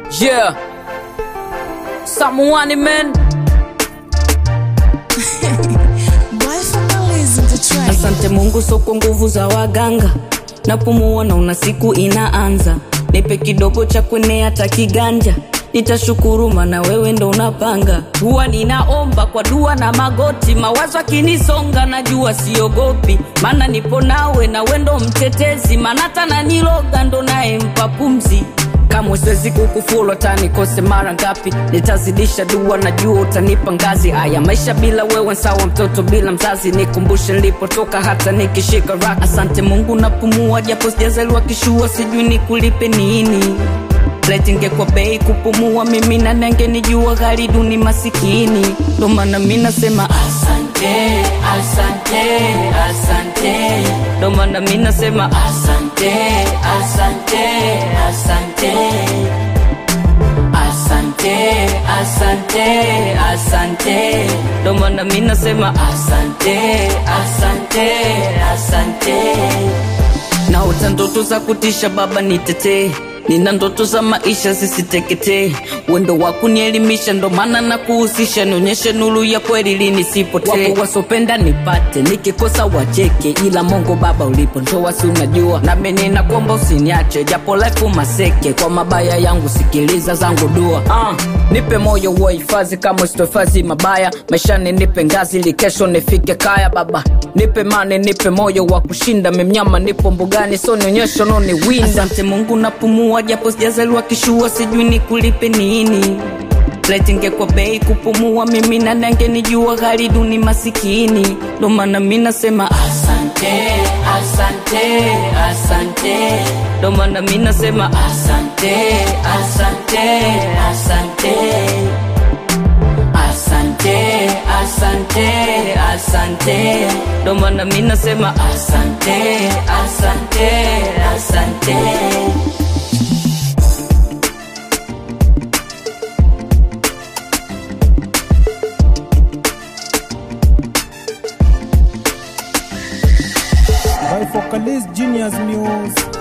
Yeah. Someone man. Asante Mungu, so kwa nguvu za waganga napumua, naona siku inaanza. Nipe kidogo cha kwenea hata kiganja, nitashukuru maana wewe ndo unapanga. Huwa ninaomba kwa dua na magoti, mawazo akinisonga najua siogopi, maana nipo nawe na we ndo mtetezi, maana hata naniloga ndo naye mpa pumzi kamwe siwezi kukufulu hata nikose mara ngapi nitazidisha dua najua utanipa ngazi haya maisha bila wewe sawa mtoto bila mzazi nikumbushe nilipotoka hata nikishika rak asante mungu napumua japo sijazaliwa kishua sijui nikulipe nini letingekwa bei kupumua mimi na nenge nijua gari duni masikini ndo maana mi nasema asante asante asante ndo maana mi nasema asante asante asante asante asante asante ndo maana mi nasema asante asante asante naota ndoto za kutisha baba nitetee nina ndoto za maisha zisiteketee wendo wa kunielimisha ndo maana na kuhusisha nionyeshe nuru ya kweli linisipotee wapo wasopenda nipate nikikosa wacheke ila mongo baba ulipo ndoa si unajua nami ninakuomba usiniache japo life maseke kwa mabaya yangu sikiliza zangu dua ah, nipe moyo wa hifadhi kama usitohifadhi mabaya maishani nipe ngazi ili kesho nifike kaya baba nipe mane nipe moyo wa kushinda memnyama nipo mbugani so nionyesho noniwinda asante mungu napumua japo sijazaliwa kishua sijui nikulipe nini letingekwa bei kupumua mimi na nange nijua gari duni masikini ndo maana mi nasema asante asante asante ndo maana mi nasema asante asante asante asante asante asante ndo maana mi nasema asante asante asante by Focalist Genius News.